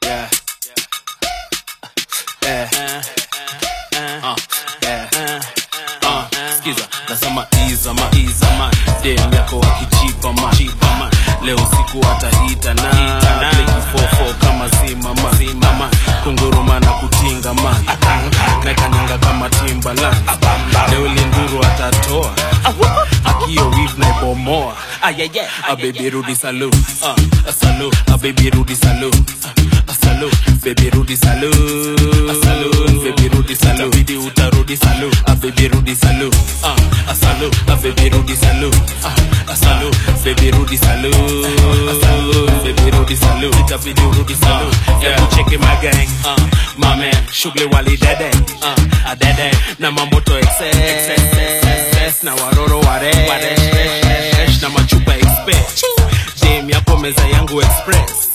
Yeah. Eh. Uh, eh. Uh, skiza nasema izama izama dem yako akichipa ma chipa ma leo siku ataita na plekifofo kama zima ma zima ma kunguruma na kutinga ma naikanyanga kama timbalan leo linduru atatoa akio wif na ibomoa a baby rudi salu uh, a salu a baby rudi salu uh, a salu baby rudi salu a salu baby rudi salu bidi utarudi salu a baby rudi salu uh, a salu a baby rudi salu uh, a salu baby rudi salu a salu baby rudi salu itabidi urudi salu yeah cheki my gang uh, my man shughuli wali dede uh, a dede na mamoto excess excess na waroro ware waresh na machupa express jam yako meza yangu express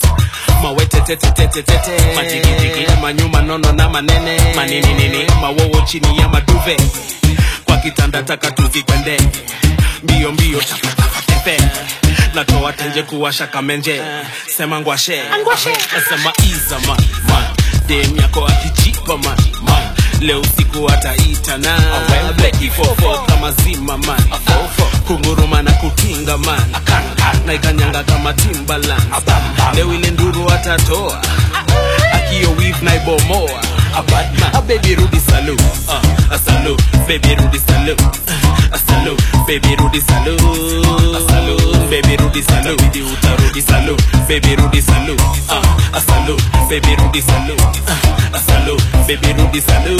mawetetetetetete majigijigi manyuma nono na manene manininini mawowo chini ya maduve kwa kitanda taka tuzikwende mbio mbio tepe natoa tenje kuwasha kamenje sema ngwashe nasema iza man man dem yako akijipa man man leo usiku ataita na bleki fofo kama zima man kunguruma na kutinga man na ikanyanga kama timbalan leo ile nduru atatoa akio wif na ibomoa a baby rudi salu uh, a salu baby rudi salu uh, a salu baby rudi salu a salu baby rudi salu bidi utarudi salu baby rudi salu uh, a salu baby rudi salu uh, a salu baby rudi salu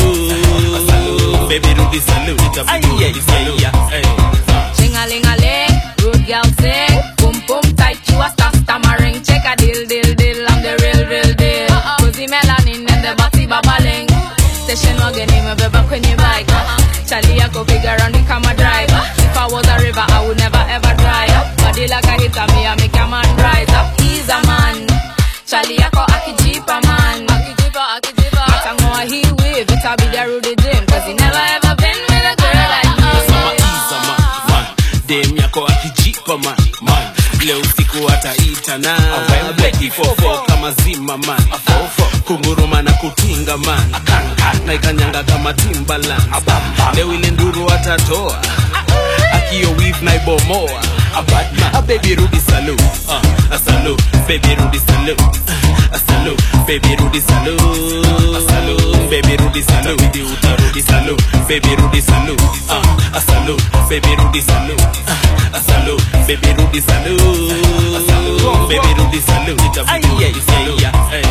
a salu baby rudi salu itabidi urudi salu hey. Ching a ling a ling, rude girl sing. Boom boom tight, you a star stammering. Check a deal deal deal, I'm the real real deal. Cozy melanin and the body babbling. Station wagon him a baby when you bike. Charlie I go figure on the camera drive. If I was a river, I would never ever dry up. Body like a hitter, me I make a man rise up. He's a man. Charlie I go akijipa man. Akijipa akijipa. Atangoa he wave, it a be the rude dream. Cause he never ever been with a girl like me. Nasema iza man, man. dem yako akijipa man, man. leo usiku ataita na bleki fofo kama zima man kunguruma na kutinga man na ikanyanga kama timbalan leo ile nduru atatoa akio wif na ibomoa a baby rudi salu uh, a salu baby rudi salu uh, a salu baby rudi salu a salu baby rudi salu bidi utarudi salu baby rudi salu uh, a salu baby rudi salu uh, a salu baby rudi salu a salu baby rudi salu itabidi urudi salu hey.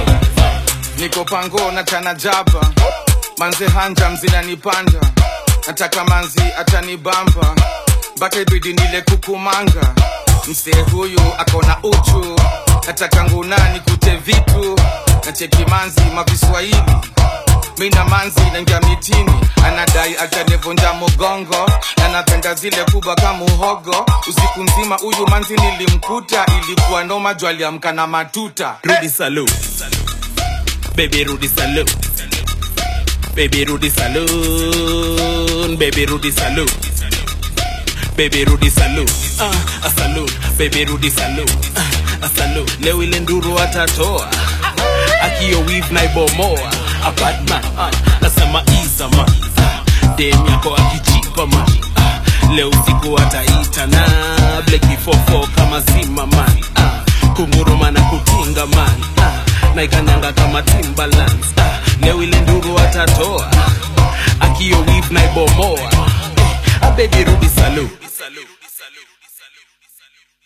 niko pango na chana jaba manze hanja mzinanipanda nataka manzi atanibamba mpaka ibidi nile kukumanga msee huyu akona uchu nataka ngunani kute vitu na cheki manzi maviswahili mina manzi naingia mitini anadai atanivunja mugongo na napenda zile kubwa kama uhogo usiku mzima huyu manzi nilimkuta ilikuwa noma juu aliamka na matuta Rudy Salute. Baby Rudy Salute. Baby Rudy Saloon. Baby Rudy Salute. Baby Rudy Salute. Uh, a salute. Baby Rudy Salute. Uh, a salute. Leo ile nduru atatoa. Akio weave na ibomoa. A bad man. Uh, nasema iza man. Uh, dem yako akijipa man. Uh, leo usiku ataita na bleki fofo kama zima man. Uh, kunguruma na kutinga man. Uh, na ikanyanga kama timbaland. Uh, leo ile nduru atatoa. Akio weave na ibomoa. Eh, a baby Rudy Salute.